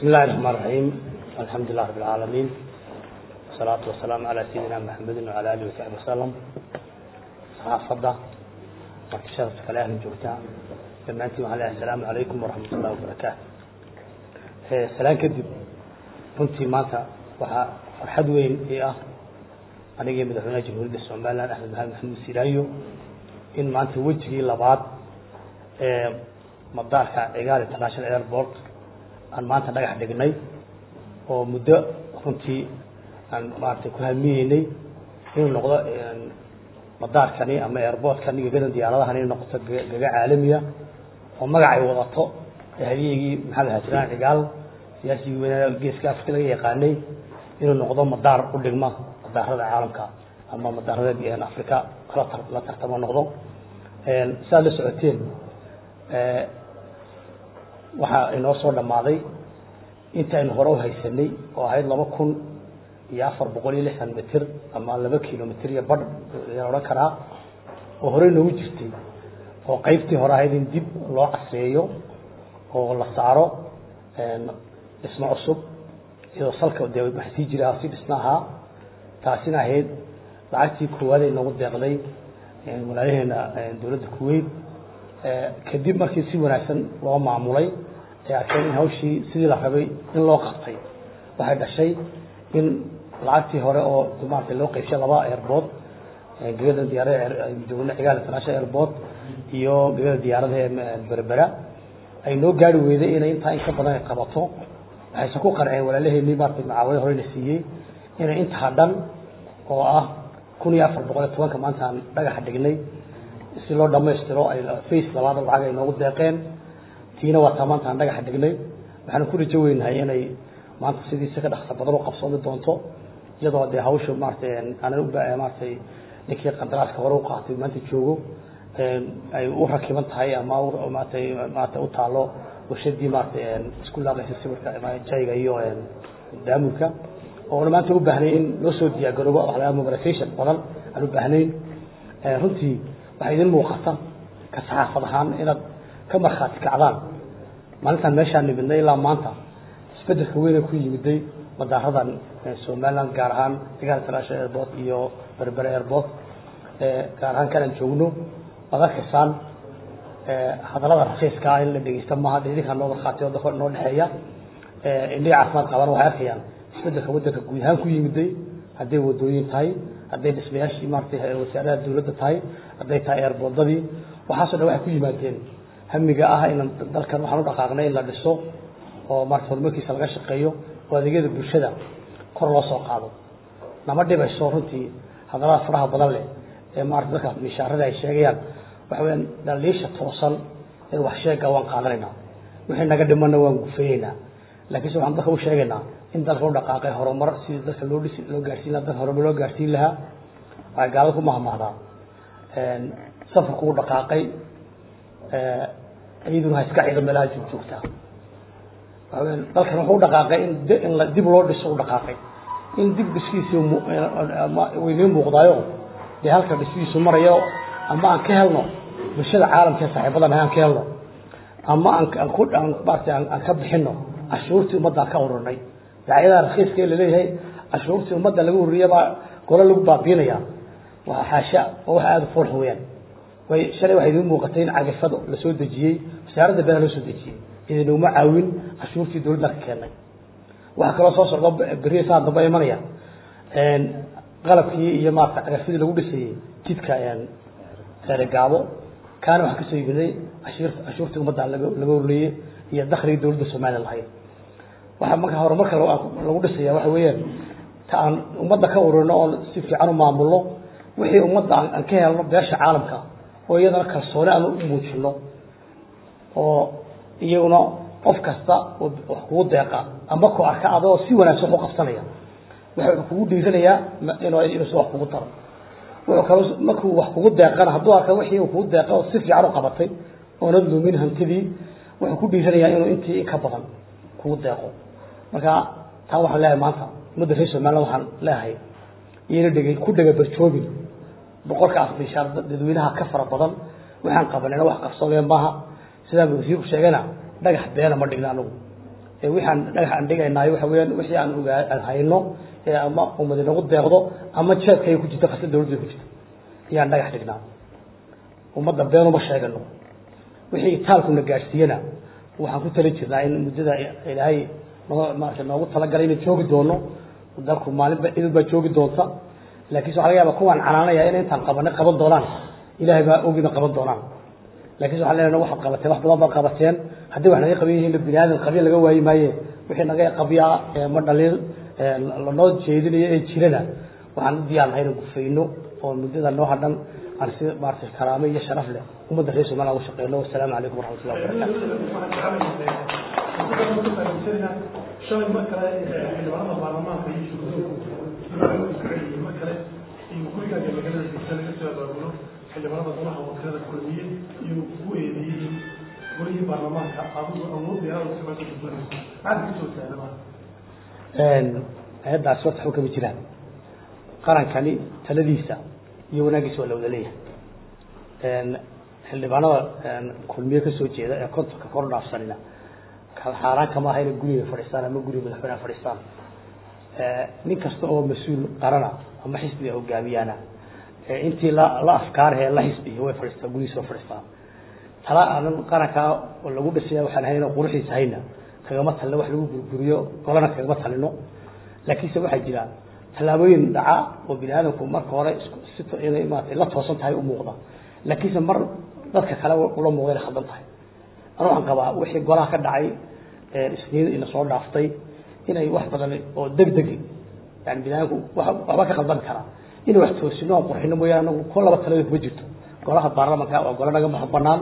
بسم الله الرحمن الرحيم الحمد لله رب العالمين والصلاة والسلام على سيدنا محمد وعلى آله وصحبه وسلم صحافة marka sharafta kale ahlan joogtaa dhammaantiin waxaan leeyahay asalaamu calaykum waraxmat ullahi wabarakaatu salaan kadib runtii maanta waxaa farxad weyn ii ah anigii madaxweynaha jamhuuriyadda somaliland axmed maxamed maxamuud siraayo in maanta wejigii labaad ee madaarka cigaal international airport aan maanta dhagax dhignay oo muddo runtii aan maaragtay ku hamiyeynay inuu noqdo madaarkani ama airportkani gagadan diyaaradahan inay noqoto gaga caalamiya oo magacay wadato hadyigii maxamed hajiraan cigaal siyaasigii weynaa geeska afrika laga yaqaanay inuu noqdo madaar u dhigma madaarada caalamka ama madaarada afrika la tartamo noqdo siaad la socoteen waxaa inoo soo dhammaaday inta aynu hore u haysanay oo ahayd laba kun iyo afar boqol iyo lixdan mitir ama laba kilomitr iyo badh ayaan odhan karaa oo horey noogu jirtay oo qaybtii hore ahayd in dib loo caseeyo oo la saaro dhismo cusub iyadoo salka dee waxa sii jira si dhisna ahaa taasina ahayd lacagtii koowaad ay noogu deeqday walaalaheena dowladda kuwait kadib markii si wanaagsan loo maamulay ay arkeen in hawshii sidii la rabay in loo qabtay waxay dhashay in lacagtii hore oo maarata loo qaybshay laba airport gegada diyaarada joogna cigaal international airport iyo gegada diyaarada ee berbera ay noo gaari weyday inay intaa in ka badan ay qabato waxayse ku qanceen walaalaheenii maarata macaawada horeyna siiyey inay intaa dhan oo ah kun iyo afar boqol iyo tobanka maanta aan dhagaxa dhignay si loo dhamaystiro ay face labaad lacag ay noogu deeqeen tiina waa taa maanta aan dhagaxa dhignay waxaan ku rajo weynahay inay maanta sidiisa ka dhaqsa badan u qabsoomi doonto iyadoo dee hawsha maaratay aanan u maaratay ninkii qandaraaska hore u qaatay maanta joogo ay u rakiban tahay ama maaratay maarata u taalo warshadii maaratay isku laaqaysa sawirka jayga iyo daamurka oona maanta u baahnay in loo soo diyaargaroobo waxa laga mobilization badan aan u baahnayn runtii waxaa idin muuqata ka saxaafad ahaan inaad ka markhaati kacdaan maalintaan meeshaan nimidnay ilaa maanta isbedelka weyne ku yimiday madaaradan somaliland gaar ahaan cigaal international airport iyo berbere airport gaar ahaan kanaan joogno waad arkaysaan hadallada rakiiska in la dhegeysta maaha de idinkaa noo markhaati noo dhexeeya indhihii caafimaad qaban waxay arkayaan isbedelka waddanka guud ahaan ku yimiday hadday wadooyin tahay hadday dhismayaashii maaratay wasaaradaha dowladda tahay hadday tahay airboordadii waxaaso dhan waxay ku yimaadeen hamiga ah in dalkan waxaan u dhaqaaqnay in la dhiso oo maarata horumarkiisa laga shaqeeyo oo adeegyada bulshada kor loo soo qaado nama dhibayso runtii hadallada faraha badan leh ee maarata dadka mishaarada ay sheegayaan waxa weyaan dhaliisha toosan ee wax sheega waan qaadanaynaa wixii naga dhimanna waan gufeeyeynaa laakiinse waxaan dadka u sheegaynaa in dalka u dhaqaaqay horumar sidii dadka loo dhisi loo gaarsiin lahaa dalka horumar loo gaarsiin lahaa waxay gaalada ku mahmahdaa safarku u dhaqaaqay iyaduna ha iska ciido meelaha joogjoogtaa waxaweya dalkan wuxuu u dhaqaaqay in in la dib loo dhiso u dhaqaaqay in dib dhiskiisii waynii muuqdaayo dee halka dhismihiisu marayo ama aan ka helno bulshada caalamka ee saaxiibadan aan ka helno ama aan aan ku aan maarata aan ka bixino cashuurtii ummadda ka ururnay dacyadaha rakiiska ee laleeyahay cashuurtii ummadda laga ururiya baa golo lagu baabiinaya waa xaasha oo wax aada u foolx weyaan way shalay waxay idiin muuqatay in cagafado la soo dejiyey wasaaradda beeraha loo soo dejiyey idinuma caawin cashuurtii dowladda ka keenay waxaa kaloo soo socda beriya saa damba imanaya qalabkii iyo maarata cagafadii lagu dhisayey jidka gaabo kaana waxaa kasoo yimiday cashuurtii ummadda laga ururiyey iyo dakrigii dowladda somaliya lahayd waxaa marka horumarka lagu dhisaya waxa weeyaan ta aan ummadda ka ururino oon si fiican u maamulno wixii ummadda aan ka helno beesha caalamka oo iyadana kalsooni aan u muujino oo iyaguna qof kasta wax kugu deeqa ama ku arka adoo si wanaagsan wax u qabsanaya wuxuu kugu dhiiranayaa inuusa wax kugu daro wuxuu kaloo markuu wax kugu deeqana hadduu arka wixii uu kugu deeqa oo si fiican u qabatay oonad lumin hantidii wuxuu ku dhiiranayaa inuu intii in ka badan kugu deeqo marka taa waxaan leeyahay maanta ummadda reer somaliland waxaan leeyahay iyana dhegay ku dhega barjoobin boqolka afbishaar dadweynaha ka fara badan waxaan qabanayna wax qabsoodeen maaha sidaa wasiirku sheegayna dhagax beena ma dhigna anagu waxaan dhagax aan dhigaynaayo waxa weeyaan wixii aan ogaa aan hayno ee ama ummadi nagu deeqdo ama jeedkay ku jirto khasna dawladda ku jirto ayaan dhagax dhignaa ummadda beenuma sheegano wixii taalkuna gaadhsiiyana waxaan ku tali jirnaa in muddada ilaahay noo maarata noogu talagalay inay joogi doono dalku maalinba idin baa joogi doonta laakiinse waxa laga yaaba kuwaan canaanaya in intaan qabanay qaban doonaan ilaahay baa ogina qaban doonaan laakiinse waxaan leenahay waxaad qabateen wax badan baad qabateen haddii wax naga qaban yihiin bini aadan qabiil laga waayi maaye wixii naga qabyaa ma dhaliil lanoo jeedinayo ee jirana waxaan u diyaar nahay inaan gufayno oo muddada noo hadhan aan si maarata karaamo iyo sharaf leh ummadda reer somaliland ugu shaqeyno wasalaamu calaykum waraxmatullahi shalay mar kale xildhibaanada baarlamaanka iyo shugudooku mar kale iyo gurigaaga magaalada degsa laga soo abaabulo xildhibaanada golaha wakiilada kulmiye iyo kugu eedeeyey golihii baarlamaanka adigu awood dheeraad samaanta gudbanayso maxaad kasoo taagama hay-addaasi horta xukami jiraan qarankani taladiisa iyo wanaaggiisa waa la wada leeyahay xildhibaanada kulmiye kasoo jeeda ee kontonka kor dhaafsanina xaaraan kama aha inay guriga fadhiistaan ama guriga madaxweyneha fadhiistaan nin kasta oo mas-uul qarana ama xisbiga hogaamiyaana intii la la afkaarhe la xisbiya way fadhiistaan gurigiisa way fadhiistaan tala aanan qarankaa lagu dhisaya waxaan hayno quruxiisa hayna kagama talino wax lagu gurguriyo golana kagama talino laakiinse waxaa jira tallaabooyin dhaca oo bini aadamku marka hore si inay maarata la toosan tahay u muuqda laakiinse mar dadka kale ula muuqda inay khaldan tahay anu waxaan qabaa wixii golaha ka dhacay isniin ina soo dhaaftay inay wax badan oo degdegi yani binaadamku waxba ka khaldan karaa inay wax toosino aan qurxino mooyaane anagu ko laba talada kuma jirto golaha baarlamanka waa golo naga madax banaan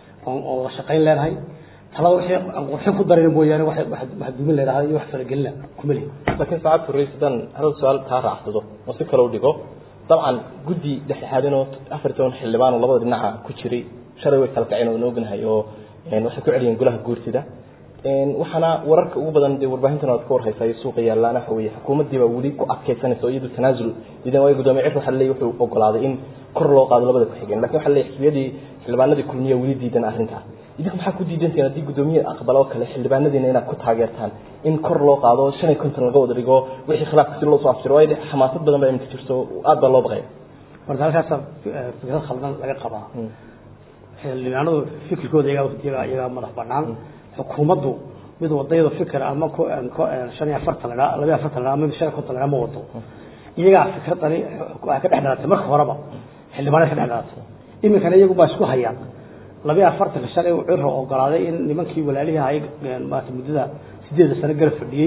oo wada shaqayn leenahay talada wixii aan qurxin ku darayna mooyaane wax dumin leedahay iyo wax faragelina kuma lihi laakiin saacad furreys haddaan hal su-aal kaa raacsado oo si kale u dhigo dabcan guddi dhexdhexaadinoo afar toban xildhibaan oo labada dhinaca ku jiray shalay way kala kaceen oo na ognahay oo waxay ku celiyeen golaha guurtida waxaana wararka ugu badan dee warbaahintan waad ka warhaysaa iyo suuqa yaallaana waxa weeye xukuumaddii baa weli ku adkaysanaysa oo iyadu tanaasul idan waayo gudoomiye cir waxa leeyahy wuxuu ogolaaday in kor loo qaado labada ku-xigeen lakin waxa leeyahy xisbiyadii xildhibaanadii kulmiya weli diidan arrintaas idinku maxaa ku diidantihiin haddii gudoomiye aqbala oo kale xildhibaanadiina inaad ku taageertaan in kor loo qaado shan iyo konton laga wada dhigo wixii khilaafka si loo soo afjiro waayo xamaasad badan baa iminka jirto aad baa loo baqaya marka halkaasa fikrad khaldan laga qabaa xildhibaanadu fikirkooda iyagaa iyagaa madax banaan xukuumaddu mid wadayada fikir ama shan iyo afartan la labaiyo afartan la ama shan iyo konton la ma wado iyagaa fikradani waxay ka dhex dhalatay marka horeba xildhibaanada ka dhex dhalatay iminkana iyagu baa isku hayaan labaiyo afartanka shalay uu ciro ogolaaday in nimankii walaalihii ahay maarata muddada sideeda sano garab fadhiyey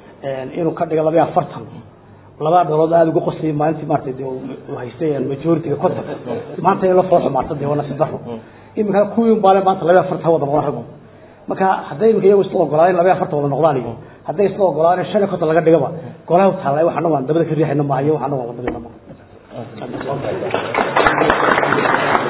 inuu ka dhigo labaiyo afartan labaa dholood aada uga qoslayay maalintii maarata de haystay majoritiga kontonka maanta in la fool xumaata dee waa nasiib daro iminkana kuwii baale maanta labaiyo afartan ha wada noqdaan raggu marka hadday iminka iyagu isla ogolaadeen labaiyo afartan wada noqdaan iyo hadday isla ogolaadeen shan iyo konton laga dhigaba golaha u taallay waxana waan dabada ka riixayna maaha iyo waxana waan wadamina maaha